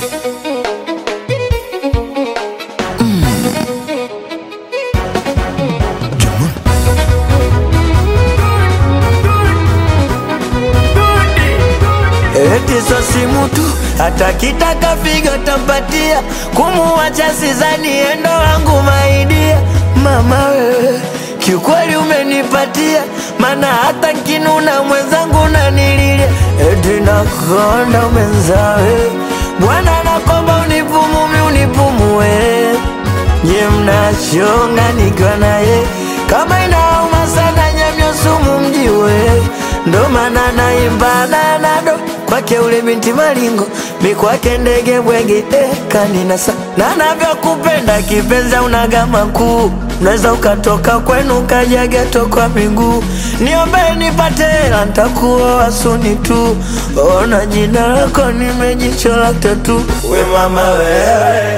Eti so simu tu, hata kitaka figa tampatia, kumuwacha sizani endo wangu maidia. Mama wewe, kiukweli umenipatia, mana hata nkinuna mwenzangu nanililia. Eti nakonda mwenzawe, Bwana nakomba unipumumi unipumue, nye mnachonga nikiwa naye, kama inauma sana nyamyo sumu mjiwe, ndo maana naimba nanado kwake ule binti malingo mi kwake ndege bwege eh, kaninasa na navyokupenda kipenza unagama kuu unaweza ukatoka kwenu ukaja geto kwa miguu niombe nipate hela ntakuoa suni tu ona jina lako nimejichola tatu we mama wewe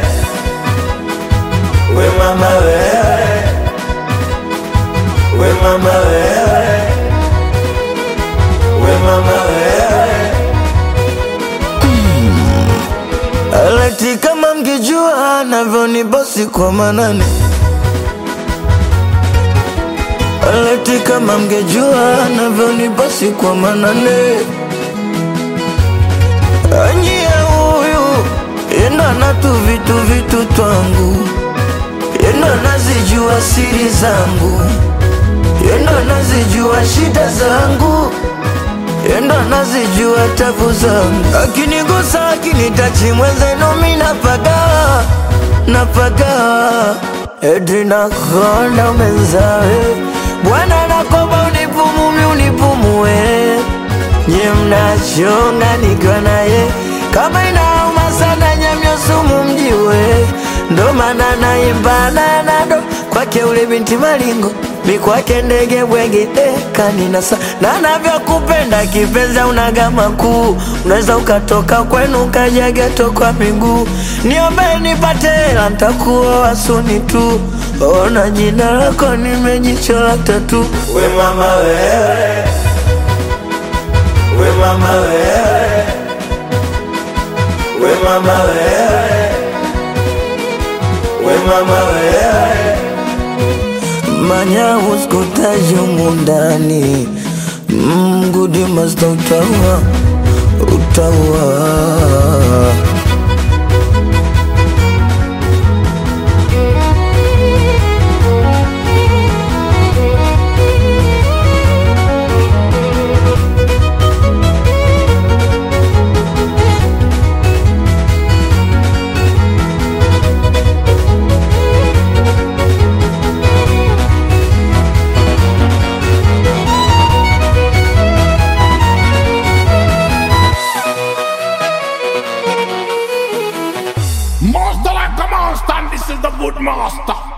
we mama wewe we mama wewe we mama wewe Aleti kama mgejua navyonibosi kwa manane Aleti kama mgejua navyonibosi kwa manane Anyie huyu enda na tu vitu vitu twangu Enda nazijua siri zangu Enda nazijua shida zangu Enda nazijua tabu zangu Akinigusa akinitachi mwenzenu mi napaga Napaga Eti nakonda mwenzawe Bwana nakomba unipumumi unipumue Nye mnachonga nikiwa naye Kama inauma sana nyamyo sumu mjiwe Ndo maana naimba nanado Kwake ule binti malingo mi kwake ndege bwege eh, kaninasa na navyokupenda kipenza unagama kuu unaweza ukatoka kwenu ukaja geto kwa miguu niombe nipate hela ntakuoa suni tu ona jina lako nimejichola tatu we mama wewe we mama wewe we mama wewe we mama wewe manya uskutaji mundani mgudi masta utaua utaua Master like a monster, and this is the good master.